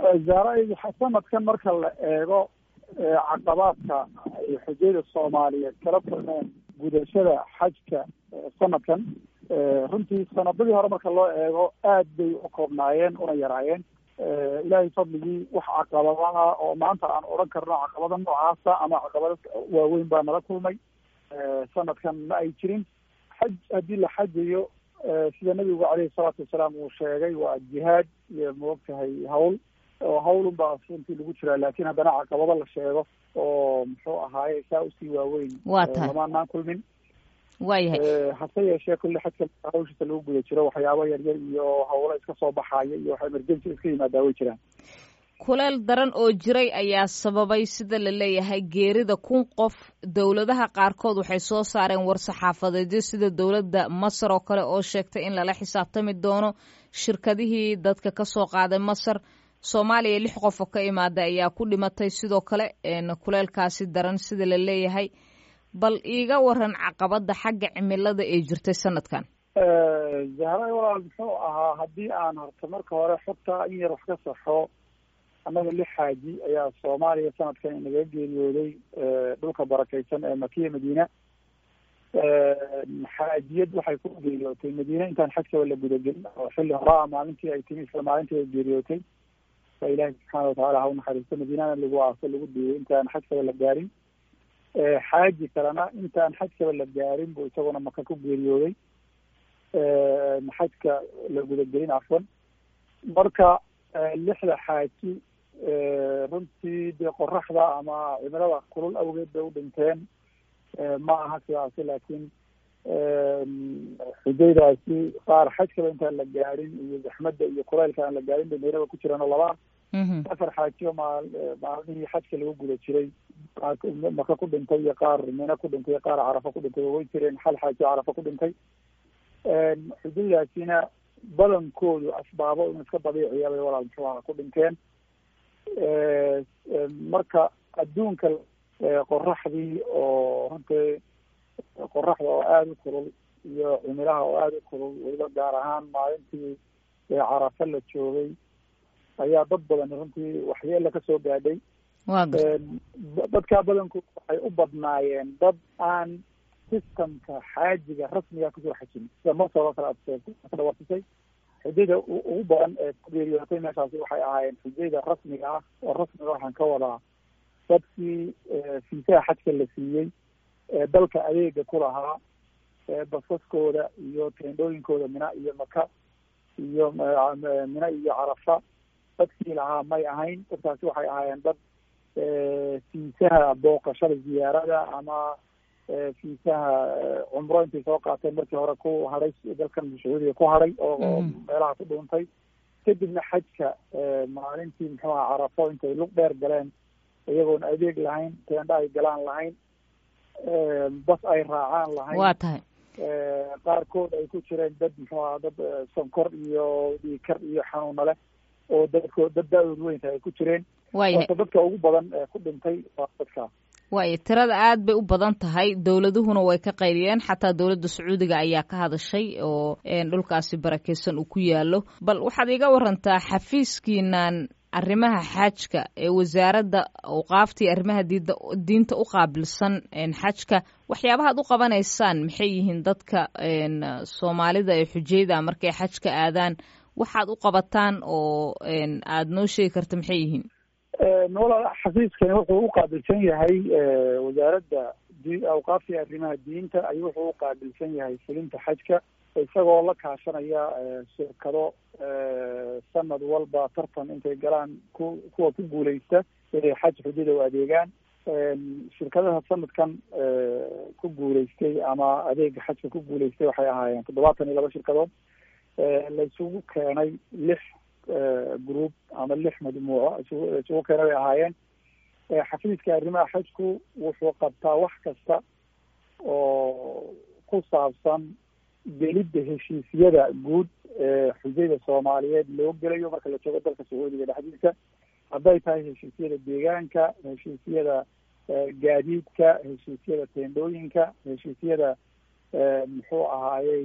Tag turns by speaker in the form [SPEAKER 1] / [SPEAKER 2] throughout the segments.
[SPEAKER 1] zaaray sanadkan marka la eego caqabaadka ay xujayda soomaaliyeed kala kulmeen gudashada xajka sanadkan runtii sanadadii hore marka loo eego aad bay u koobnaayeen una yaraayeen ilaahay fadligii wax caqabadaha oo maanta aan odhan karno caqabada noocaasa ama caqabado waaweyn baa nala kulmay sanadkan ma ay jirin xaj haddii la xajayo sida nabigu caleyhi salaatu wasalaam uu sheegay waa jihaad iyo maogtahay hawl oo hawlun baa runtii lagu jiraa laakiin haddana caqabado la sheego oo muxuu ahaaye saa usii waaweyn
[SPEAKER 2] waa tahay
[SPEAKER 1] lamaanaan kulmin
[SPEAKER 2] waayahay
[SPEAKER 1] hase yeeshee kulli xajka hawshiisa lagu guda jiro waxyaabo yaryar iyo hawlo iska soo baxaya iyo wax emergency iska yimaadaa way jiraan
[SPEAKER 2] kuleel daran oo jiray ayaa sababay sida la leeyahay geerida kun qof dowladaha qaarkood waxay soo saareen war-saxaafadeedyo sida dowladda masar oo kale oo sheegtay in lala xisaabtami doono shirkadihii dadka ka soo qaaday masar soomaaliya lix qof oo ka imaaday ayaa ku dhimatay sidoo kale kuleelkaasi daran sida la leeyahay bal iiga waran caqabada xagga cimilada ee jirtay sanadkan
[SPEAKER 1] zahra walaal muxuu ahaa haddii aan horta marka hore xogta in yar wax ka saxo annaga lix xaaji ayaa soomaaliya sanadkan inaga geeriyooday dhulka barakeysan ee makiya madiina xaajiyad waxay ku geeriyootay madiina intaan xajkaba la gudagelin oo xilli horaa maalintii ay timi isla maalintii ay geeriyootay fa ilaahi subxaana watacaala ha u naxariisto madiinana lagu aaso lagu diiyay intaan xajkaba la gaarin xaaji kalena intaan xajkaba la gaarin buu isaguna maka ku geeriyooday xajka la gudagelin cafwan marka lixda xaaji runtii dee qoraxda ama cimilada kulul awgeed bay u dhinteen ma aha sidaasi laakiin xujaydaasi qaar xajkaba intaan la gaarin iyo zaxmadda iyo kulaylka aan la gaarin bay meelaba ku jiraan oo laba afar xaajiyo maal maalmihii xajka lagu guda jiray maka ku dhintay iyo qaar mina ku dhintay iyo qaar carafa ku dhintay way jireen hal xaajiyo carafa ku dhintay xujaydaasina badankoodu asbaabo in iska dabiiciya bay walaal muxuu aha ku dhinteen marka adduunka qoraxdii oo runtii qoraxda oo aada u kulul iyo cimilaha oo aada u kulul weliba gaar ahaan maalintii carafa la joogay ayaa dad badan runtii waxyeela kasoo gaadhay dadkaa badankood waxay u badnaayeen dad aan systemka xaajiga rasmiga kusoo xajin sida masar oo kale aad dhawarsisay xujayda ugu badan ee ku geeriyootay meeshaasi waxay ahaayeen xujayda rasmiga ah oo rasmiga waxaan ka wadaa dadkii fiisaha xajka la siiyey ee dalka adeega ku lahaa basaskooda iyo teendhooyinkooda mina iyo maka iyo mina iyo carafa dadkii lahaa may ahayn dadkaasi waxay ahaayeen dad fiisaha booqashada ziyaarada ama fiisaha cumro intay soo qaateen markii hore ku hadhay dalkan sacuudiga ku hadhay oo meelaha ku dhuuntay kadibna xajka maalintii muxuu aha carafo intay lug dheer galeen iyagoon adeeg lahayn teendha ay galaan lahayn bas ay raacaan lahayn
[SPEAKER 2] waa tahay
[SPEAKER 1] qaarkood ay ku jireen dad muxuu aha dad sonkor iyo dhiikar iyo xanuuna leh oo dadko dad da-dood weynta ay ku jireen
[SPEAKER 2] waayahay
[SPEAKER 1] marka dadka ugu badan ee ku dhintay waa dadkaa
[SPEAKER 2] waayo tirada aad bay u badan tahay dowladuhuna way ka qayliyeen xataa dowladda sacuudiga ayaa ka hadashay oo dhulkaasi barakeysan uu ku yaalo bal waxaad iga warantaa xafiiskiinan arrimaha xaajka ee wasaaradda awqaaftii arrimaha diida diinta u qaabilsan xajka waxyaabahaad u qabanaysaan maxay yihiin dadka soomaalida ee xujayda markay xajka aadaan waxaad u qabataan oo aada noo sheegi karta maxay yihiin
[SPEAKER 1] walaal xafiiskani wuxuu u qaabilsan yahay wasaaradda awqaaftii arrimaha diinta ayuu wuxuu u qaabilsan yahay fulinta xajka isagoo la kaashanaya shirkado sanad walba tartan intay galaan ku kuwa ku guuleysta inay xaj xujada u adeegaan shirkadaha sanadkan ku guuleystay ama adeega xajka ku guuleystay waxay ahaayeen toddobaatan iyo laba shirkadood la isugu keenay lix group ama lix majmuuco isugu keenay bay ahaayeen xafiiska arrimaha xajku wuxuu qabtaa wax kasta oo ku saabsan gelidda heshiisyada guud ee xujayda soomaaliyeed loo gelayo marka la joogo dalka sacuudiga dhexdiisa hadday tahay heshiisyada deegaanka heshiisyada gaadiidka heshiisyada teendhooyinka heshiisyada muxuu ahaayey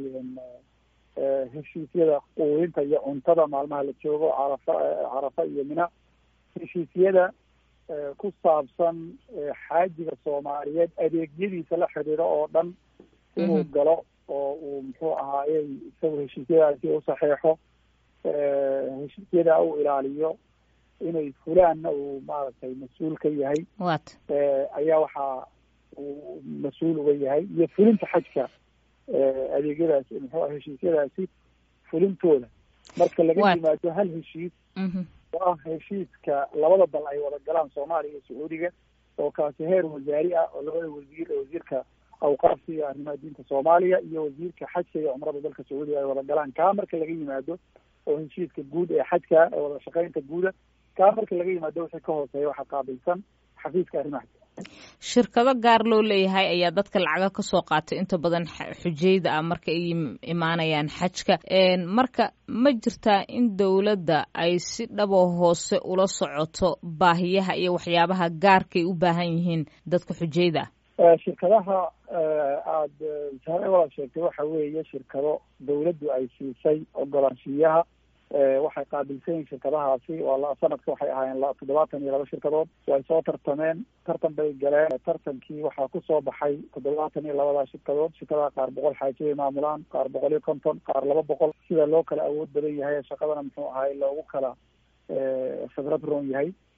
[SPEAKER 1] heshiisyada quudinta iyo cuntada maalmaha la joogo carafa carafa iyo mina heshiisyada ku saabsan xaajiga soomaaliyeed adeegyadiisa la xidhiidho oo dhan inuu galo oo uu muxuu ahaayey isagu heshiisyadaasi u saxeexo heshiisyada uu ilaaliyo inay fulaanna uu maaragtay mas-uul ka yahay
[SPEAKER 2] wat
[SPEAKER 1] ayaa waxaa uu mas-uul uga yahay iyo fulinta xajka adeegyadaasi muxuu ah heshiisyadaasi fulintooda marka laga yimaado hal heshiis oo ah heshiiska labada dal ay wada galaan soomaaliya iyo sacuudiga oo kaasi heer wasaari ah oo labada wasiir wasiirka awqaafka iyo arrimaha diinta soomaaliya iyo wasiirka xajka iyo cumrada dalka sacuudiga ay wada galaan kaa marka laga yimaado oo heshiiska guud ee xajka ee wada shaqeynta guuda kaa marka laga yimaado wixii ka hooseeya waxaa qaabilsan xafiiska arrimaha
[SPEAKER 2] shirkado gaar loo leeyahay ayaa dadka lacaga kasoo qaatay inta badan xujayda ah marka ay imaanayaan xajka marka ma jirtaa in dowladda ay si dhabo hoose ula socoto baahiyaha iyo waxyaabaha gaarkay u baahan yihiin dadka xujayda
[SPEAKER 1] ah shirkadaha aada sare walaad sheegtay waxa weeye shirkado dawladdu ay siisay ogolaanshiyaha waxay qaabilsan yihin shirkadahaasi waa sanadka waxay ahaayeen toddobaatan iyo laba shirkadood way soo tartameen tartan bay galeen tartankii waxaa kusoo baxay toddobaatan iyo labadaa shirkadood shirkadaha qaar boqol xaajiyay maamulaan qaar boqol iyo konton qaar laba boqol sida loo kala awood badan yahay shaqadana muxuu ahay loogu kala khibrad roon yahay